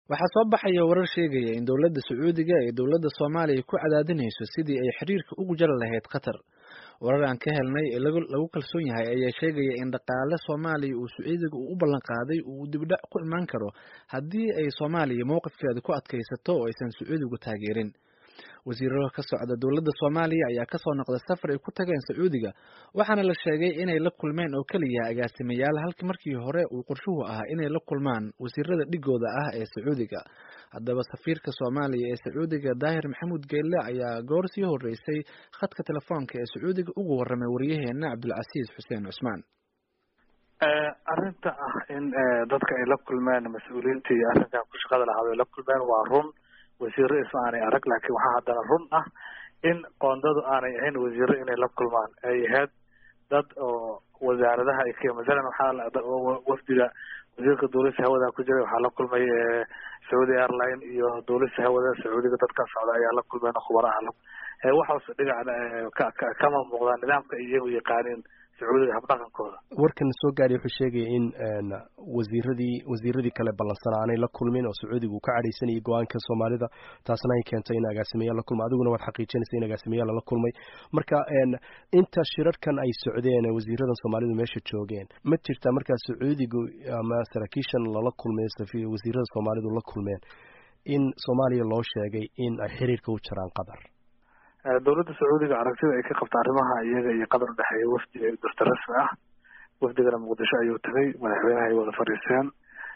waxaa soo baxaya warar sheegaya in dowladda sacuudiga ay dowladda soomaaliya ku cadaadinayso sidii ay xiriirka ugu jari lahayd qatar warar aan ka helnay ee lagu kalsoon yahay ayaa sheegaya in dhaqaale soomaaliya uu sacuudiga u ballan qaaday uu dibdhac ku imaan karo haddii ay soomaaliya mowqifkeeda ku adkaysato oo aysan sacuudigu taageerin wasiirada ka socda dowladda soomaaliya ayaa kasoo noqday safar ay ku tageen sacuudiga waxaana la sheegay inay la kulmeen oo keliya agaasimayaal halkii markii hore uu qorshuhu ahaa inay la kulmaan wasiirada dhigooda ah ee sacuudiga haddaba safiirka soomaaliya ee sacuudiga daahir maxamuud geelle ayaa goor sii horeysay khadka telefoonka ee sacuudiga ugu warramay waryaheena cabdulcasiis xuseen cusmaan arrinta ah in dadka ay la kulmeen mas-uuliyiintii arrinkan ku shaqada lahaad ay la kulmeen waa run wasiiro isma aanay arag laakiin waxaa haddana run ah in qoondadu aanay ahayn wasiiro inay la kulmaan ay ahayd dad oo wasaaradaha ay ka masalan waxaa wafdiga wasiirka duulista hawada ku jiray waxaa la kulmay saudi airline iyo duulista hawada sacuudiga dadka socda ayaa la kulmeen khubaraha waxaas dhinac kama muuqdaan nidaamka iyagu yaqaaniin sacuudiga habdhaqankooda warkan soo gaadhay wuxuu sheegaya in wasiiradii wasiiradii kale ballansanaa aanay la kulmin oo sacuudiga uu ka cadhaysanayay go-aanka soomaalida taasna ay keentay in agaasimayaal la kulma adiguna waad xaqiijinaysa in agaasimayaal lala kulmay marka inta shirarkan ay socdeen wasiiradan soomaalidu meesha joogeen ma jirtaa markaa sacuudigu ama saraakiishan lala kulmay wasiirada soomaalidu la kulmeen in soomaaliya loo sheegay in ay xiriirka u jaraan qatar dowladda sacuudiga aragtida ay ka qabta arrimaha iyaga iyo qatar udhexeeya wafdi durta rasmi ah wafdigana muqdisho ayuu tagay madaxweynaha ay wada fadhiisteen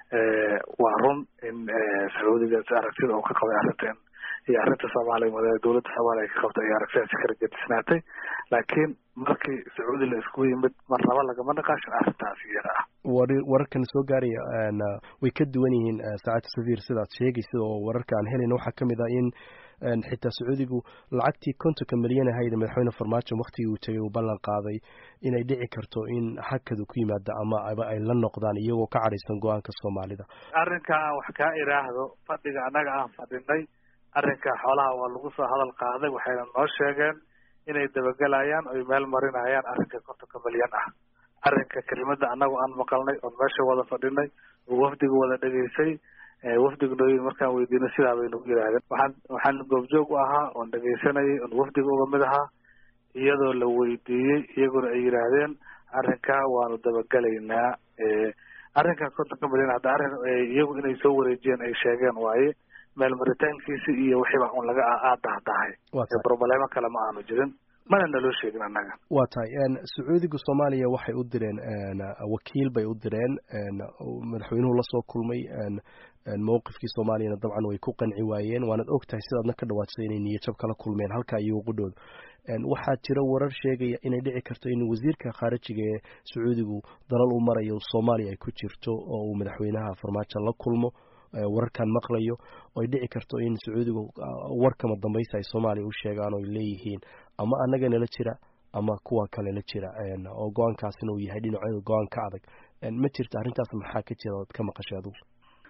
waa run in sacuudiga aragtida uu ka qabay arrintan iyo arrinta soomaaliya dowladda soomaaliya ay ka qabtay iyo aragtidaasi kala gedisnaatay laakiin markii sacuudi la iskugu yimid marnaba lagama naqaashin arrintaas iyada ah wararkan soo gaaraya way ka duwan yihiin saacadda safiir sidaad sheegaysa oo wararka aan helayna waxaa kamid ah in xitaa sacuudigu lacagtii kontonka milyan ahayd madaxweyne farmaajo waktigii uu tegay uu ballan qaaday inay dhici karto in hakadu ku yimaado ama aba ay la noqdaan iyagoo ka cadhaysan go-aanka soomaalida arrinka aan wax kaa iraahdo fadhiga annaga aan fadhinay arrinka xoolaha waa lagu soo hadal qaaday waxayna noo sheegeen inay dabagelayaan oy meel marinayaan arrinka kontonka milyan ah arrinka kelimada annagu aan maqalnay oon meesha wada fadhinay oo wafdiga wada dhegaysay wafdiga nooyin markaan weydiino sidaa bay nagu yidhahdeen waxaan waxaan goobjoog u ahaa oon dhegaysanayay oon wafdiga uga mid ahaa iyadoo la weydiiyey iyaguna ay yidhaahdeen arrinkaa waanu dabagelaynaa arrinkan kontonka milyan hadda arrin iyagu inay soo wareejiyeen ay sheegeen waaye meel maritaankiisi iyo wixiiba un laga aadahdahay broblemo kale ma aanu jirin mana naloo sheegin annaga waa tahay sacuudiga soomaaliya waxay u direen wakiil bay u direen madaxweynuhu lasoo kulmay mowqifkii soomaaliyana dabcan way ku qanci waayeen waanad og tahay sidaadna ka dhawaajisay inay niyajab kala kulmeen halkaa iyo qudhooda waxaa jira warar sheegaya inay dhici karto in wasiirka khaarijiga ee sacuudigu dalal u marayo soomaaliya ay ku jirto oo uu madaxweynaha farmaajo la kulmo wararkan maqlayo oy dhici karto in sacuudigu warkama dambaysa ay soomaaliya u sheegaan oo ay leeyihiin ama annaga nala jira ama kuwa kale la jira oo go-aankaasina uu yahay dhinaceeda go-aan ka adag ma jirta arrintaas maxaa ka jira ood ka maqashay adugu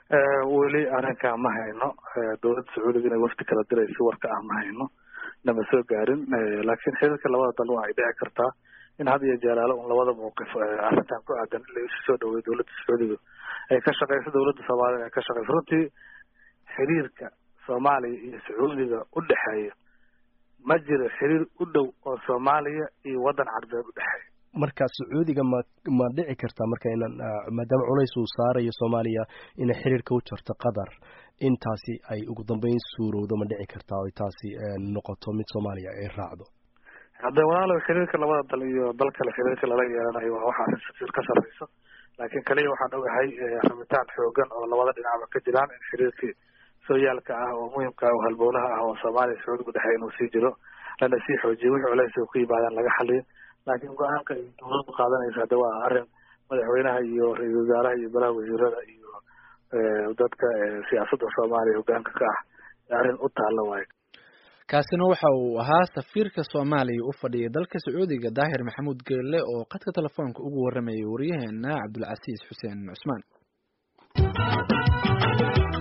weli arrinkaa ma hayno dowladda sacuudiga inay wafdi kala dirayso warka ah ma hayno nama soo gaarin laakiin xiriirka labada dal waa ay dhici kartaa in had iyo jeelaalo un labada mawqif arrintan ku aadan in la isu soo dhaweeyo dowladda sacuudiga ay ka shaqeyso dowladda soomaaliya ay ka shaqeyso runtii xiriirka soomaaliya iyo sacuudiga u dhexeeya ma jiro xiriir u dhow oo soomaaliya iyo waddan carbeed u dhexeeya marka sacuudiga ma ma dhici kartaa marka inan maadaama culays uu saarayo soomaaliya inay xiriirka u jarto qatar intaasi ay ugu dambeyn suurowdo ma dhici kartaa oy taasi noqoto mid soomaaliya ay raacdo hadde walaalow xiriirka labada dal iyo dal kale xiriirka lala yeelanayo waa waxa arrin safiir ka sarreyso laakiin kaliya waxaan ogahay rabitaan xoogan oo labada dhinacba ka jiraan in xiriirkii sooyaalka ah oo muhimka oo halbowlaha ah oo soomaaliya sacuudigu dhexey inuu sii jiro lana sii xoojiyo wixii culays ku yimaadaan laga xaliyo laakiin go-aanka ay dowladdu qaadanaysa hadde waa arrin madaxweynaha iyo ra-iisul wasaaraha iyo golaha wasiirada iyo dadka siyaasadda soomaaliya hogaanka ka ah arrin u taalla waayo kaasina waxa uu ahaa safiirka soomaaliya u fadhiyay dalka sacuudiga daahir maxamuud geelle oo khadka telefoonka ugu warramayay waryaheena cabdulcasiis xuseen cusmaan